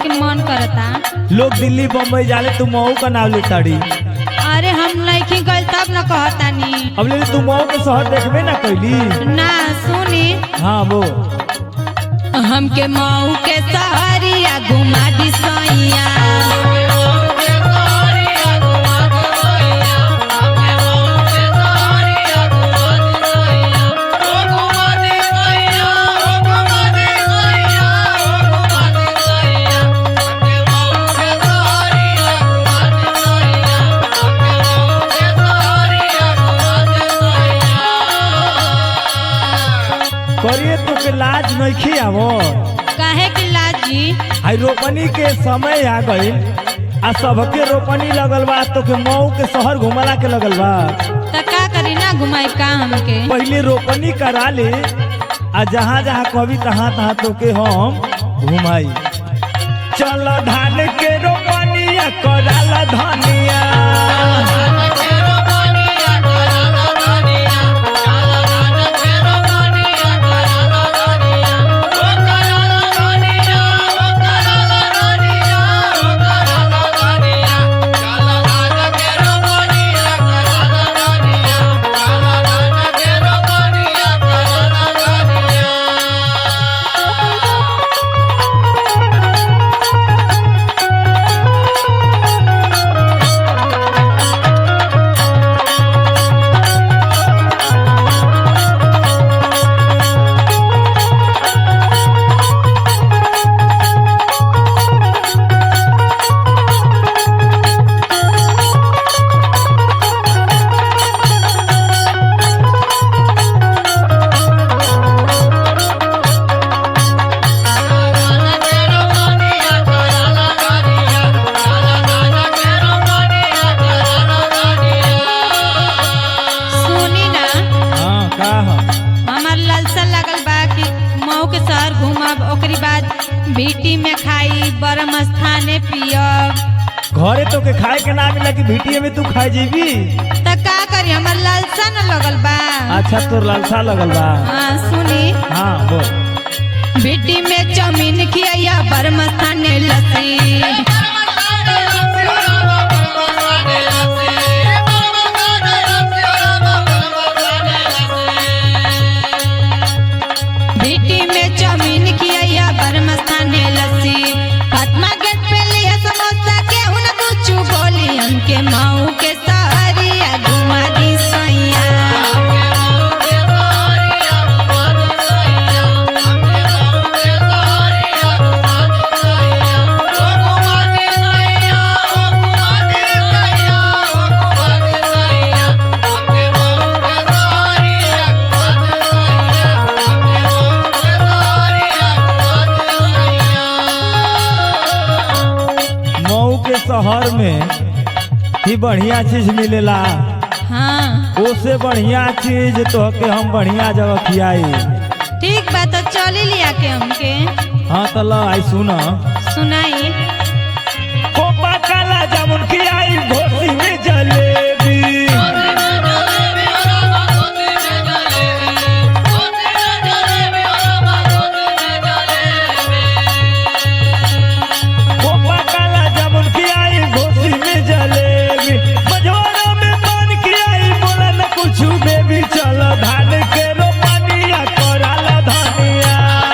के मन करता लोग दिल्ली बम्बई जाले तू मऊ का नाम ले ताड़ी अरे हम नहीं गए तब न कहतानी अब ले तू मऊ के शहर देखबे ना कैली ना सुनी हाँ वो हमके मऊ के सहरिया घुमा दी सैया करिए तू के लाज नहीं आवो काहे कि लाजी आई रोपनी के समय आ गई आ सबके रोपनी लगल बा तो के मऊ के शहर घुमला के लगल बा त का करी ना घुमाई का हमके पहले रोपनी करा ले आ जहाँ जहाँ कभी तहाँ तहाँ तो के हम घुमाई चल धान के रोपनिया कराला धनिया सुनी ना हाँ का हम हमार लालसा लगल बा कि मऊ के शहर घूमब ओकरी बाद भीटी में खाई बरम स्थाने पियब घरे तो के खाए के ना मिला कि भिटिये में तू खाए जीबी त का करी हमार लालसा न लगल बा अच्छा तोर लालसा लगल बा हाँ सुनी हाँ बोल भीटी में चौमीन खिया बरम स्थाने लस्सी भीटी में चौमीन खिया बरम स्थाने लस्सी फातिमा गेट पे लिया समोसा के हुन कुछ बोली हमके मऊ के सहरिया घुमा दी सैया मऊ के शहर में ही बढ़िया चीज मिलेला हाँ ओसे बढ़िया चीज तो के हम बढ़िया जगह खियाई ठीक बा तो चली लिया के हमके हाँ तो ला आई सुना सुनाई कोपा काला जामुन खियाई घोसी में जलेबी कोपा काला जामुन खियाई घोसी में जलेबी मझोरा में पान खियाई बोला न कुछ बेबी चलो धान के रोपनिया कराला धनिया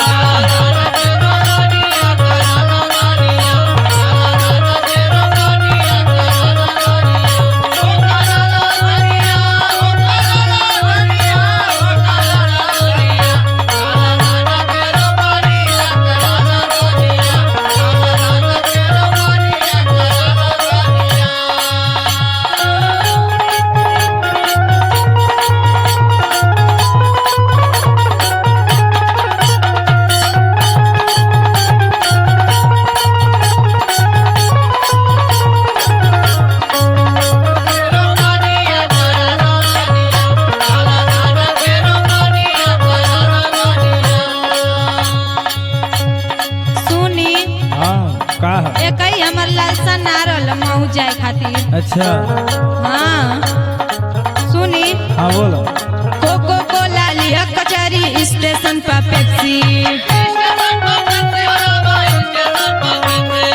सुनी हाँ का है एक ही हमर लालसा ना रहल मऊ जाए खातिर अच्छा हाँ सुनी हाँ बोलो कोको कोला लिया कचहरी स्टेशन पर पेप्सी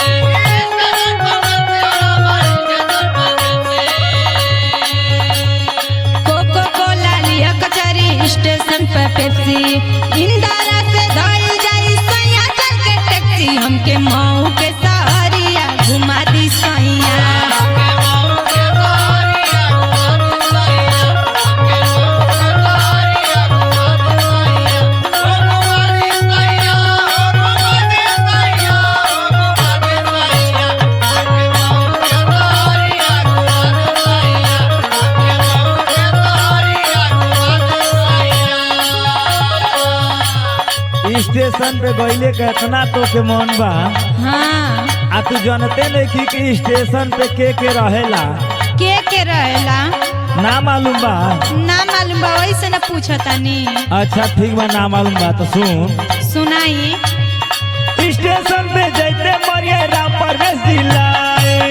घुमा दी सैया स्टेशन पे गईले के इतना तो के मन बा हाँ आ तू जानते नहीं कि, कि स्टेशन पे के के रहेला के के रहेला ना मालूम बा ना मालूम बा वैसे न पूछतानी अच्छा ठीक बा ना मालूम बा तो सुन सुनाई स्टेशन पे जैते मरिए राम परवेश दिलाए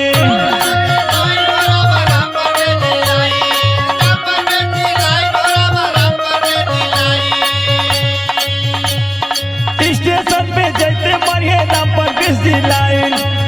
स्टेशन पे जैते मरिए राम परवेश दिलाए